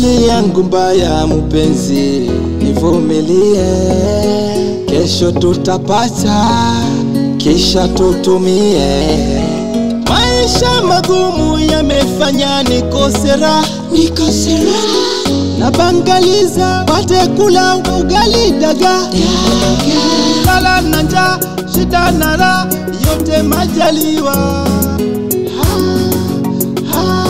Hali yangu mbaya mpenzi, nivumilie, kesho tutapata, kisha tutumie. Maisha magumu yamefanya nikose raha, nikose raha, na bangaliza pate kula ugali daga, lala na njaa, shida na raha, yote majaliwa. Ha, ha,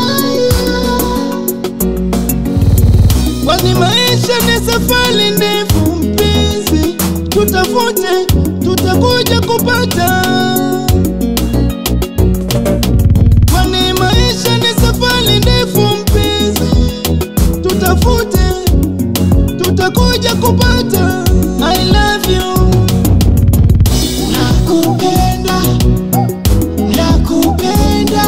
Kwani maisha ni safari ndefu mpenzi, tutafute, tutakuja kupata. Kwani maisha ni safari ndefu mpenzi, tutafute, tutakuja kupata. I love you, nakupenda, nakupenda,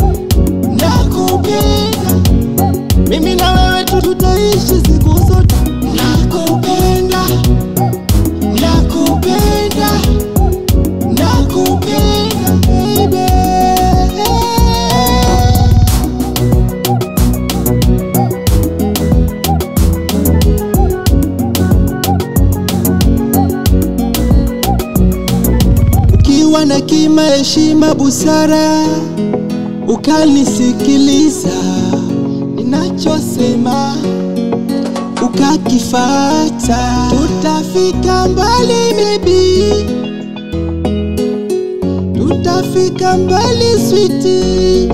nakupenda mimi na wewe tu tutaishi siku zote. Nakupenda, nakupenda, nakupenda baby. Ukiwa na kima, heshima, busara, ukanisikiliza ninachosema ukakifata, tutafika mbali baby, tutafika mbali switi.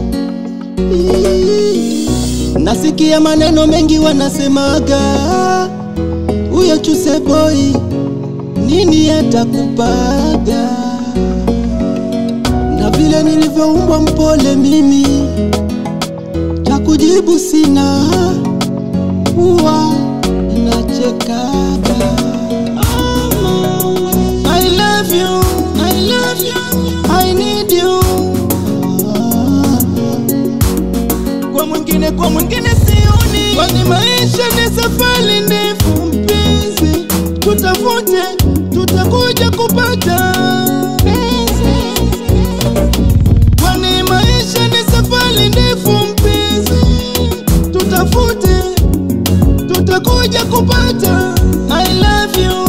Nasikia maneno mengi wanasemaga, huyo chuse boy nini atakupaga, na vile nilivyoumbwa mpole mimi cha kujibu sina, huwa ninachekaga. I love you, I love you, I need you. Kwa mwingine, kwa mwingine sioni, kwani maisha ni safari ndefu mpenzi, tutafute, tutakuja kupata kwani maisha ni safari ndefu mpenzi, tutafute, tutakuja kupata. I love you,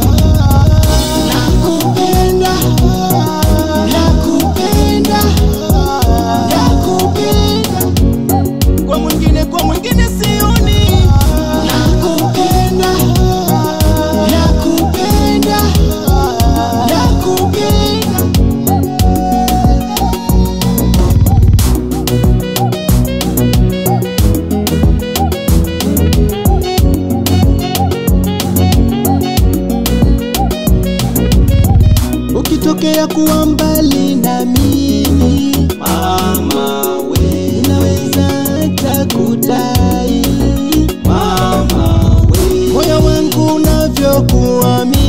nakupenda, nakupenda, nakupenda. Kwa mwingine, kwa mwingine sioni. Nakupenda, nakupenda, nakupenda. ukitokea kuwa mbali na mimi mama we, naweza hata kudai mama we, moyo wangu unavyokuamini